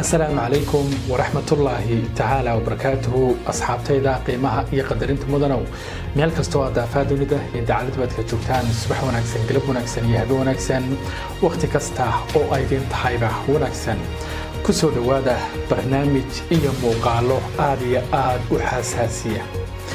asalaamu calaykum waraxmatullaahi tacaala wabarakaatuhu asxaabtayda qiimaha iyo qadarinta mudanow meel kastoo aad daafaa dunida iyo dacalad baad ka joogtaan subax wanaagsan galab wanaagsan iyo habe wanaagsan wakhti kasta oo aydin tahayba wanaagsan ku soo dhowaada barnaamij iyo muuqaallo aad iyo aad u xasaasiya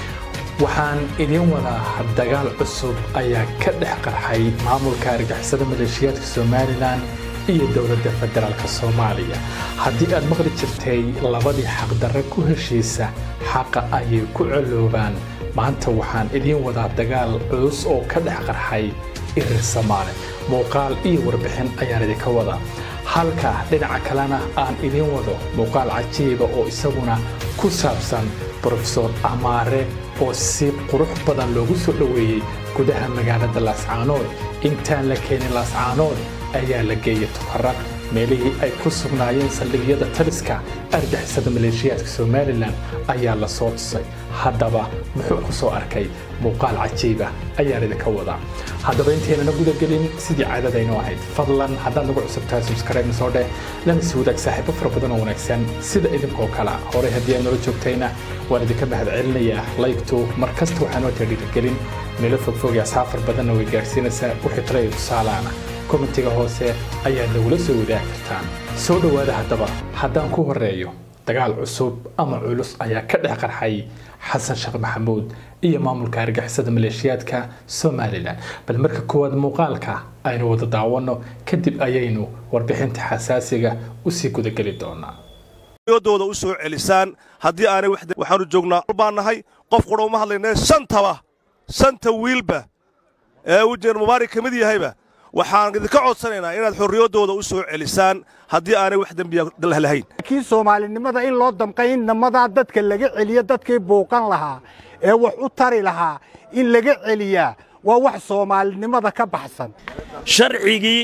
waxaan idiin wadaa dagaal cusub ayaa ka dhex qarxay maamulka argixisada maleeshiyaadka somalilan iyo dowladda federaalk soomaaliya haddii aad maqli jirtay labadii xaqdarre ku heshiisa xaqa ayay ku coloobaan maanta waxaan idiin wadaa dagaal culus oo ka dhex qarxay irir soomaali muuqaal iyo warbixin ayaan idinka wadaa halka dhinaca kalena aan idiin wado muuqaal cajiiba oo isaguna ku saabsan brofesor amaare oo si qurux badan loogu soo dhoweeyey gudaha magaalada laascaanood intaan la keenin laascaanood ayaa la geeyay tukaraq meelihii ay ku sugnaayeen saldhigyada taliska argixisada maleeshiyaadka somalilan ayaa la soo tusay haddaba muxuu ku soo arkay muuqaal cajiiba ayaan idinka wadaa haddaba intaynana gudagelin sidii caadadaynu ahayd fadlan haddaad nagu cusubtahay subscribe soo dheh lana sii wadaag saaxiibo fara badan oo wanaagsan sida idinkoo kale horey haddii aad nala joogtayna waan idinka mahad celinayaa laygtu mar kasta waxaan oo dhiirigelin meelo fogfog iyo asxaab far badanna way gaadhsiinaysaa wixii tala iyo tusaalaana komentiga hoose ayaad nagula soo wadaagi kartaan soo dhowaada haddaba haddaan ku horeeyo dagaal cusub ama culus ayaa ka dhex qarxay xasan sheekh maxamuud iyo maamulka argixisada maleeshiyaadka somalilan bal marka koowaad muuqaalka aynu wada daawanno kadib ayaynu warbixinta xasaasiga usii gudageli doonaa dooda u soo celisaan haddii aanay waxaanu joognaa baan nahay qof qura uma hadlaynee shantaba shanta wiilba ee uu jeer mubaarak ka mid yahayba waxaan idinka codsanaynaa inaad xorriyaddooda u soo celisaan haddii aanay wax dembiya lahayn laakiin soomaalinimada in loo damqay in namadaa dadka laga celiyo dadkii buuqan lahaa ee wax u tari lahaa in laga celiyaa waa wax soomaalinimada ka baxsan sharcigii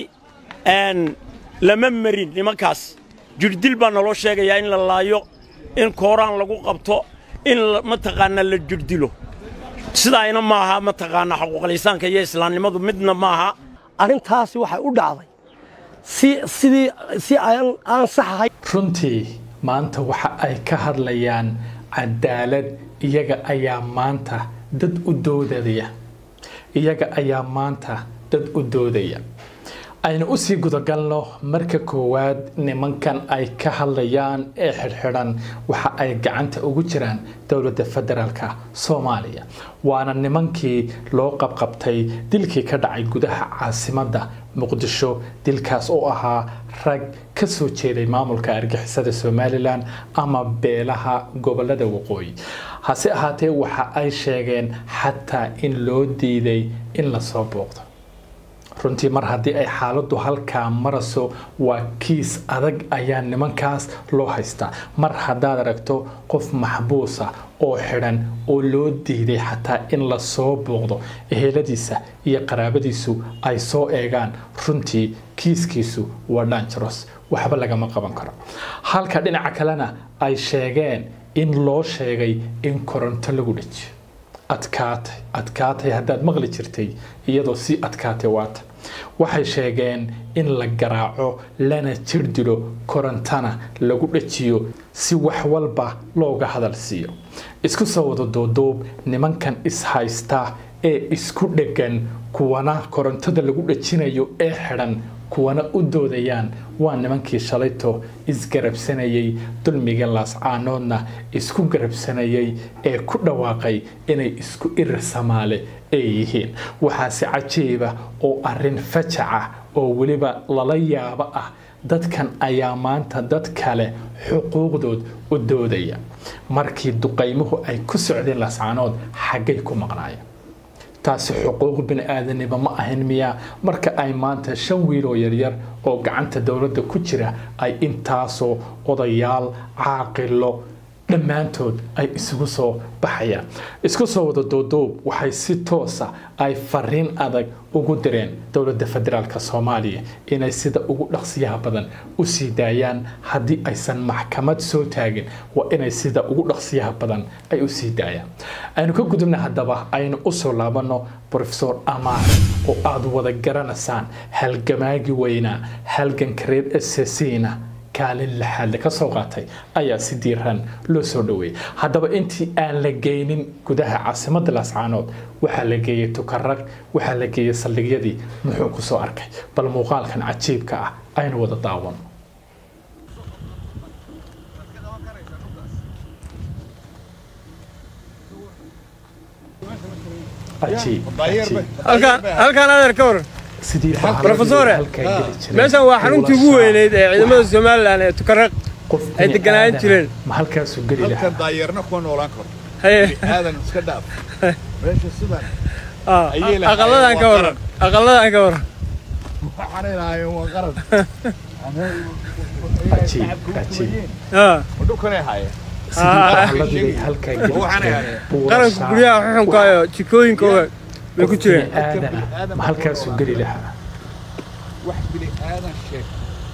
lama marin nimankaas jirdil baa naloo sheegayaa in la laayo in kooraan lagu qabto in mataqaanaa la jirdilo sidaayna maaha mataqaanaa xuquuqlisaanka iyo islaamnimadu midna maaha arrintaasi waxay u dhacday sidii si aan sax ahayn runtii maanta waxa ay ka hadlayaan cadaalad iyaga ayaa maanta dad u doodaya iyaga ayaa maanta dad u doodaya aynu usii gudagalno marka koowaad nimankan ay ka hadlayaan ee xidhxidhan waxa ay gacanta ugu jiraan dowladda federaalka soomaaliya waana nimankii loo qabqabtay dilkii ka dhacay gudaha caasimadda muqdisho dilkaas oo ahaa rag ka soo jeeday maamulka argixisada somalilan ama beelaha gobolada waqooyi hase ahaatee waxa ay sheegeen xataa in loo diiday in lasoo booqdo runtii mar haddii ay xaaladdu halkaa maraso waa kiis adag ayaa nimankaas loo haystaa mar haddaad aragto qof maxbuusa oo xidhan oo loo diiday xataa in lasoo booqdo eheladiisa iyo qaraabadiisu ay soo eegaan runtii kiiskiisu waa danjaros waxba lagama qaban karo halka dhinaca kalena ay sheegeen in loo sheegay in koronto lagu dhejiyo adkaatay adkaatay haddaad maqli jirtay iyadoo sii adkaatay waata waxay sheegeen in la garaaco lana jir dilo korontana lagu dhajiyo si wax walba looga hadal siiyo isku soo wada duuduub nimankan is-haysta ee isku dheggan kuwana korontada lagu dhajinayo ee xidhan kuwana u doodayaan waa nimankii shalayto isgarabsanayay dulmiga laascaanoodna isku garabsanayay ee ku dhawaaqay inay isku irir samaale ay yihiin waxaase cajiiba oo arrin fajaca oo weliba lala yaabo ah dadkan ayaa maanta dad kale xuquuqdood u doodaya markii duqaymuhu ay ku socdeen laascaanood xaggay ku maqnaayeen taasi xuquuq bini-aadanimo ma ahayn miyaa marka ay maanta shan wiiloo yaryar oo gacanta dowladda ku jira ay intaasoo odayaal caaqilo dhammaantood ay isugu soo baxayaan isku soo wada duuduub waxay si toosa ay fariin adag ugu direen dowladda federaalk soomaaliya inay sida ugu dhaqsiyaha badan u sii daayaan haddii aysan maxkamad soo taagin waa inay sida ugu dhaqsiyaha badan ay u sii daayaan aynu ka gudubna haddaba aynu usoo laabanno rofesor amaar oo aada wada garanaysaan halgamaagi weynaa halganka reer esesina kaalin laxaadle ka soo qaatay ayaa si diiran loo soo dhoweeyey haddaba intii aan la geynin gudaha caasimadda laascaanood waxaa la geeyey tukarag waxaa la geeyey saldhigyadii muxuu ku soo arkay bal muuqaalkan cajiibka ah aynu wada daawan halkaan adeer ka waran Professore, meeshan waa xaruntii ugu weyneyd ee ciidamada somalilan ee tukaraq ay deganaan jireen ma halkaasuu geli lahaa halkan daayeerna kuma noolaan karo haye aadan iska dhaaf meesha sidan ah, ayay lahaayeen, aqaladan ka waa waran aqaladan ka waran waxaanay lahaayeen waa qaran Cajiib, cajiib. Ah, ma dhulkanay haayeen ah, Aqaladii halkaa geli Waxaanay jireen. ahayd. Buura qaranka saaran. guryaha xuxunka iyo jikooyinkooda bay ku jireen Qof bini aadana ma halkaasuu geli lahaa wax bini aadan sheeg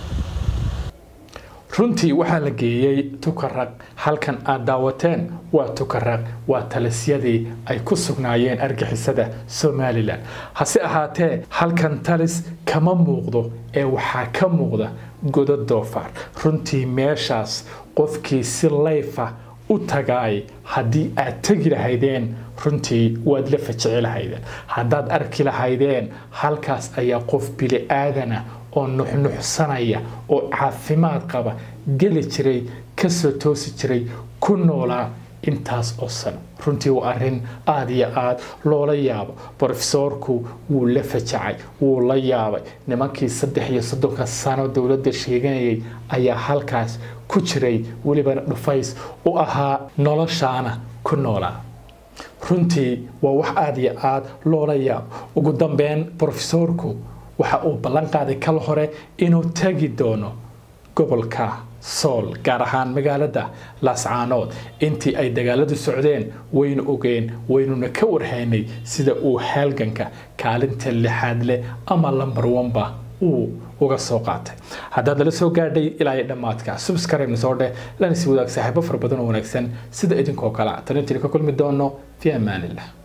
runtii waxaa la geeyey tukaraq halkan aad daawateen waa tukaraq waa talisyadii ay ku sugnaayeen argixisada somalilan hase ahaatee halkan talis kama muuqdo ee waxaa ka muuqda godo doofaar runtii meeshaas qofkii si layfa u tagaay haddii aad tegi lahaydeen runtii waad la fajici lahaydeen haddaad arki lahaydeen halkaas ayaa qof bili aadana oo nuxnuxsanaya oo caafimaad qaba geli jiray kasoo toosi jiray ku noolaa intaas oo sano runtii waa arrin aada iyo aada loola yaabo brofesoorku wuu la fajacay wuu la yaabay nimankii saddex iyo soddonka sano dowladda sheeganayay ayaa halkaas ku jiray welibana dhufays u ahaa noloshaana ku noolaa runtii waa wax aada iyo aada loola yaabo ugu dambeyn brofesoorku waxa uu ballan qaaday kal hore inuu tagi doono gobolka sool gaar ahaan magaalada laascaanood intii ay dagaaladu socdeen waynu ogeen waynuna ka warhaynay sida uu halganka kaalinta lixaad leh ama lambar wanba uu uga soo qaatay haddaad nala soo gaadhay ilaa iyo dhammaadka subscribe soo dheh lana sii wadaag saaxiibo fara badan oo wanaagsan sida idinkoo kale talintiina ka kulmi doono fi amaanillah